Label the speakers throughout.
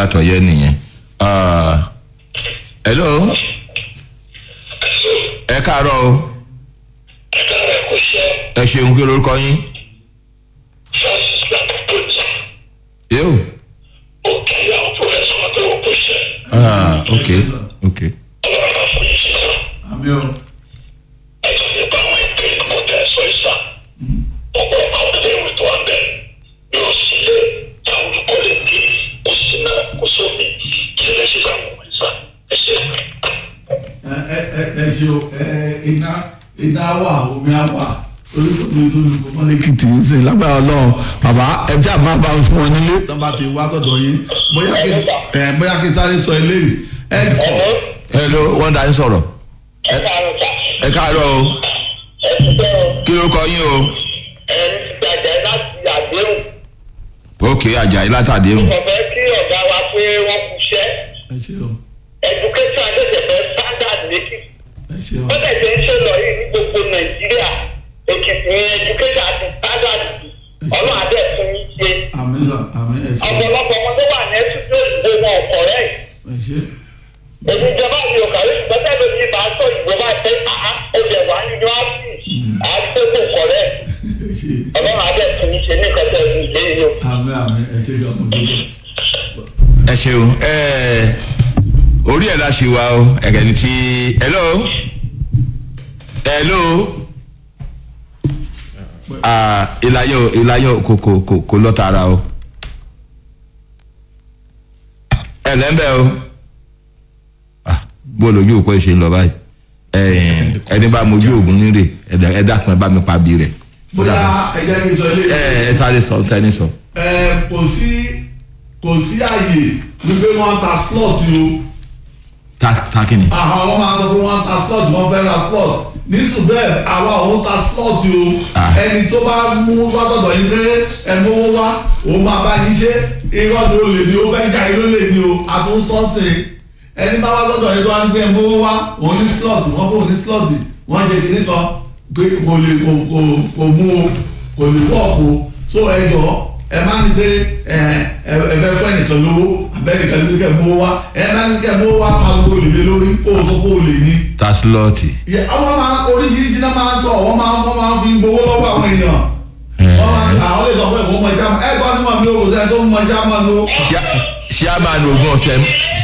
Speaker 1: látọ̀yẹ́ nìyẹn. Ah, hello ẹ káàárọ̀ o ẹ ṣeun kí lorúkọ yín. yóò. ah ok ok.
Speaker 2: àmì o ẹ ẹ ẹ ẹ ṣe o ẹ iná iná wà omi á wà olùkọ́ni tó lùkọ́ mọ́lẹ́kìtì ń sìn lágbára ọlọ́run bàbá ẹ jẹ́ àmọ́ bá fún wọn nílé tó bá ti wá sọ̀dọ̀ yín bóyá kí ẹ bóyá kí sáré sọ eléyìí ẹ kọ
Speaker 1: hello wọ́n dá ń sọ̀rọ̀ ẹ káàárọ̀ o kí lorúkọ yín o. ok ajayi látàdéhùn.
Speaker 3: ọ̀fẹ́ kí ọ̀gá wa pé wọ́n kú iṣẹ́
Speaker 2: ẹ ṣe o
Speaker 3: education àtẹ̀tẹ̀fẹ́ standard méjì
Speaker 2: ẹ ṣe o
Speaker 3: wọ́n tẹ̀sẹ̀ ń ṣe lọ yìí ní gbogbo nàìjíríà èkìtì ní education àti standard ọlọ́run adé fún mi ṣe
Speaker 2: àmì sà àmì ẹ ṣe o
Speaker 3: ọ̀pọ̀lọpọ̀ ọmọ tó wà ní ẹtútù ìgbò wọn ọ̀kọ̀ rẹ̀
Speaker 2: ẹ ṣe
Speaker 3: èmi ìjọba mi ò kàwé ṣùgbọ́n tẹ́lẹ̀ mi bá sọ ìjọba pé àá ẹ̀jẹ̀ wà ní yunifásitì àgbẹ̀kọ̀ ọ̀kọ̀ rẹ̀
Speaker 2: ẹ ṣe
Speaker 3: ọlọ́run adé fún mi ṣe ní ìkọ́tẹ́ ìlú yìí o.
Speaker 2: àmì àmì ẹ ṣe gan mo dúró.
Speaker 1: ẹ ṣeun ẹ orí ẹ̀ la ṣe wa o ẹ̀gẹ̀ ni ti hello hello ah ìlàyọ̀ ìlàyọ̀ kò kò kò kò lọ tààrà o ẹ lẹ́ńbẹ̀ o ah bó lójú òpó ẹ̀ ṣe ń lọ báyìí ẹ ẹni bá mojú ògùn nírè ẹ dákun ẹ bá mi pa bí rẹ̀
Speaker 2: bóyá ẹ jẹ́ kí n sọ
Speaker 1: ẹ
Speaker 2: eléyìí
Speaker 1: ẹ sáré sọ tẹ́ni sọ.
Speaker 2: ẹ kò sí kò sí àyè wípé wọ́n ta slot yìí o
Speaker 1: ta ta kí ni.
Speaker 2: àwọn ọmọ máa sọ pé wọ́n ta slot wọ́n fẹ́ ra slot ní subeb àwa òun ta slot yìí o
Speaker 1: Ah.
Speaker 2: ẹni tó bá mú wá sọ̀dọ̀ yín pé ẹ mówó wá òun máa bá yín ṣe irọ́ ni ó lè ní ó fẹ́ já irọ́ lè ní o àtúnṣọ́sìn ẹni bá wá sọ̀dọ̀ yín tó wá ń gbé ẹ mówó wá òun ní slot wọ́n fún òun ní slot wọ́n jẹ kìnní kan pé kò lè kò kò kò mú o kò lè wọ́ọ̀kù so ẹ jọ ẹ má ní pé ẹ ẹ ẹ fẹ́ fún ẹnìkan lówó abẹ́nìkan ní kẹ́ mówó wá ẹ má ní kẹ́ mówó wá pariwo lè lé lórí kó o sọ pé o lè ní
Speaker 1: ta slọ́ọ̀tì.
Speaker 2: yẹ ọmọ máa oríṣiríṣi náà máa ń sọ wọ́n máa wọ́n máa fi gbowó lọ́wọ́ àwọn èèyàn wọ́n máa àwọn lè sọ pé ìwọ́n mọ ìjà máa ẹ sọ ní mọ̀ mi ò rò sẹ́ni tó mọ ìjà máa lo.
Speaker 1: chairman ogun ọ̀tẹ̀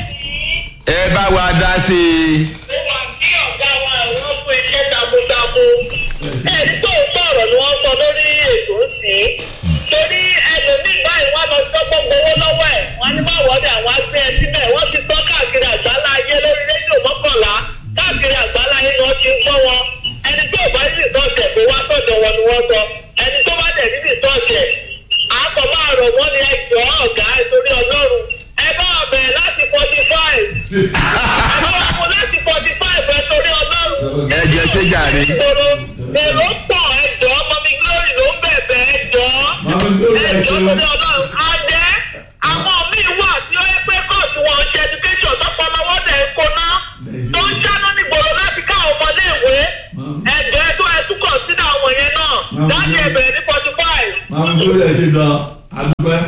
Speaker 1: ẹ bá wa dá sí i.
Speaker 3: ó wà kí ọ̀gá wa wọ́n fún iṣẹ́ takuntakun. ẹni tó sọ̀rọ̀ ni wọ́n sọ lórí ètò sí. torí ẹlòmíì báyìí wọ́n lọ sọ́gbọ́n gbowó lọ́wọ́ ẹ̀ wọ́n ní má wọ́dẹ àwọn agbẹ́ ẹ síbẹ̀ wọ́n ti sọ káàkiri àgbálá ayé lórí rédíò mọ́kànlá káàkiri àgbálá ayé ni wọ́n ti ń gbọ́ wọn. ẹni tó bá ní ìtọ́jẹ̀ kó wá sọ̀dọ̀ wọn ni wọ́n sọ ẹni tó bá dẹ̀ ní ìtọ́jẹ̀ àkọ́ máa rọ̀ wọ́n ní ẹjọ́ ọ̀gá ẹ̀ torí ọlọ́run ẹ bá bẹ̀rẹ̀ láti forty five àwọn ọmọ láti forty five ẹ torí ọlọ́run.
Speaker 1: ẹ jẹ́ ṣé jàre.
Speaker 3: ìṣòro èrò pọ̀ ẹjọ́ mọ́mí glory ló ń bẹ̀bẹ̀ ẹjọ́
Speaker 2: Mọ́mí Glory, ẹ
Speaker 3: ẹjọ́
Speaker 2: ṣeun.
Speaker 3: torí ọlọ́run. adé àwọn míì wà tí ó yẹ pé kóòtù wọn ń ṣe education tọ́pọ̀ ọmọ wọn dẹ̀ ń kóná tó ń ṣáná nígboro láti ká àwọn ọmọdé ìwé ẹjọ́ ẹ tó ẹ tún kọ̀ sínú àwọn yẹn náà láti ẹ̀bẹ̀rẹ̀ ní forty five.
Speaker 2: máa ń gbé ẹ ṣe gan adúpẹ́.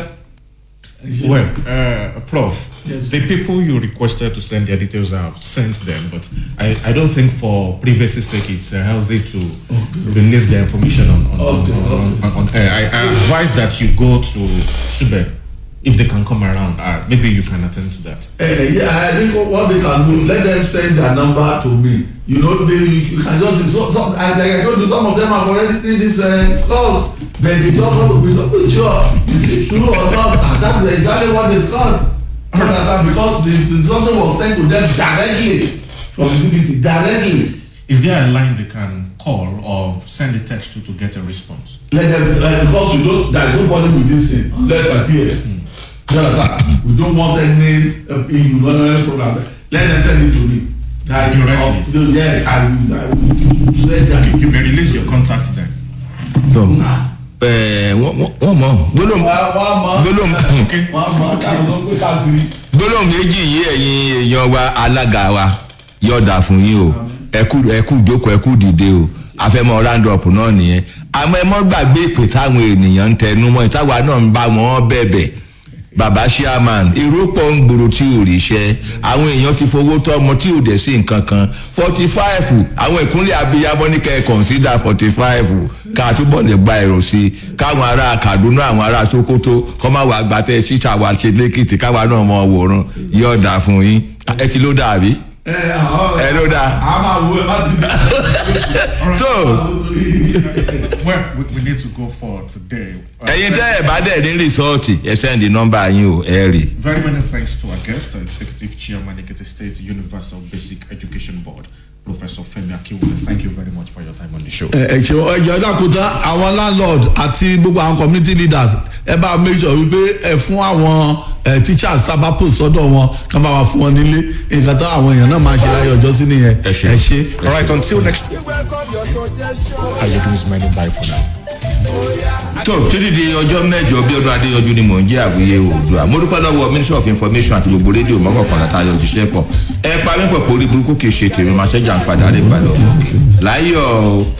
Speaker 2: Ẹ ṣe.
Speaker 4: Well, uh, Prof,
Speaker 2: Yes.
Speaker 4: the people you requested to send their details, I have sent them, but I, I don't think for privacy sake it's uh, healthy to release the information on, on,
Speaker 2: Okay,
Speaker 4: on, on, on, on air. I, I advise that you go to Sube if they can come around. Uh, maybe you can attend to that.
Speaker 2: Uh, yeah, I think what they can do, let them send their number to me. You know, they you, you can just so, so and like I told you, some of them have already seen this uh, skull, but they just want to be not be sure is it true or not. And that's exactly what they skull. Understand? Because the, the, something was sent to them directly from the CBT, directly.
Speaker 4: Is there a line they can call or send a text to to get a response?
Speaker 2: Let them like because we don't there is nobody with this thing unless by PS. You understand? We don't want any uh, EU honorary program. Let them send it to me. That
Speaker 4: Directly?
Speaker 2: uh, the- yes, I will. I will send
Speaker 4: You,
Speaker 2: that.
Speaker 4: you may release your contact then.
Speaker 1: so ẹ wọ́n wọ́n mọ̀ gbólóhùn
Speaker 2: Wọ́n mọ̀
Speaker 1: gbólóhùn
Speaker 2: wọ́n mọ̀ káàkiri ló gbé káàkiri.
Speaker 1: gbólóhùn méjì yìí ẹ̀yin èèyàn wa alága wa yọ̀ọ̀dà fún yín o ẹ̀kú ẹ̀kú ìjókòó ẹ̀kú dìde o àfẹ́mọ́ round up náà nìyẹn àmọ́ ẹ mọ́ gbàgbé ìpè táwọn ènìyàn ń tẹnu mọ́ ìtawà náà ń bá wọn bẹ̀bẹ̀ bàbá chairman èrò pọ̀ ń gbòòrò tí ò rí iṣẹ́ àwọn èèyàn ti fowó tọ́ ọmọ tí ò dẹ̀ sí nǹkan kan forty five àwọn ìkúnlẹ̀ abiyamọ ní kẹ́ ẹ̀ consider forty five ká túbọ̀ lè gba èrò sí i káwọn ará kaduna àwọn ará sokoto kọ́ máa wà gbàtẹ́ ṣíṣà wa ṣe lẹ́kìtì káwa náà mọ wòran yóò dà fún yín ẹ ti ló dàbí
Speaker 2: ẹ àwọn
Speaker 1: ẹ ló dáa.
Speaker 2: a máa wo ẹ bá ti di.
Speaker 1: so
Speaker 4: Well, we, we need to go for today. Uh,
Speaker 1: ẹ̀yin tẹ́ ẹ̀ bá dẹ̀ ní rìsọ́ọ̀tì ẹ sẹ́ndì nọ́mbà yín o ẹ rí.
Speaker 4: Very many thanks to our guest, uh, Executive Chairman, Ekiti State Universal Basic Education Board, Professor Femi Akiwule. Thank you very much for your time on the show.
Speaker 2: ẹ ẹ ṣe ẹjọ dàkútà àwọn landlord àti gbogbo àwọn community leaders ẹ bá make sure wípé ẹ fún àwọn ẹ teachers sábà post sọ́dọ̀ wọn kí wọ́n bá wà fún wọn nílé nǹkan tó àwọn èèyàn náà máa ṣe láyé ọjọ́ sí nìyẹn
Speaker 1: Ẹ ṣé.
Speaker 2: ẹ ṣe.
Speaker 4: All right, until next week,
Speaker 5: welcome your suggestion.
Speaker 4: Ayodun is many bye for now.
Speaker 1: tó títí di ọjọ́ mẹ́jọ bí ọdún adéyọjú ni mò ń jẹ́ àwòye oòdùà mo dúpẹ́ lọ́wọ́ ministry of information àti gbogbo rédíò mọ́kànlá tá a yọ òjíṣẹ́ pọ̀ ẹ pa mí pọ̀ pé orí burúkú kì í ṣe tèmi máa ṣẹ́jà ń padà rẹ̀ balọ̀ láyọ̀ o.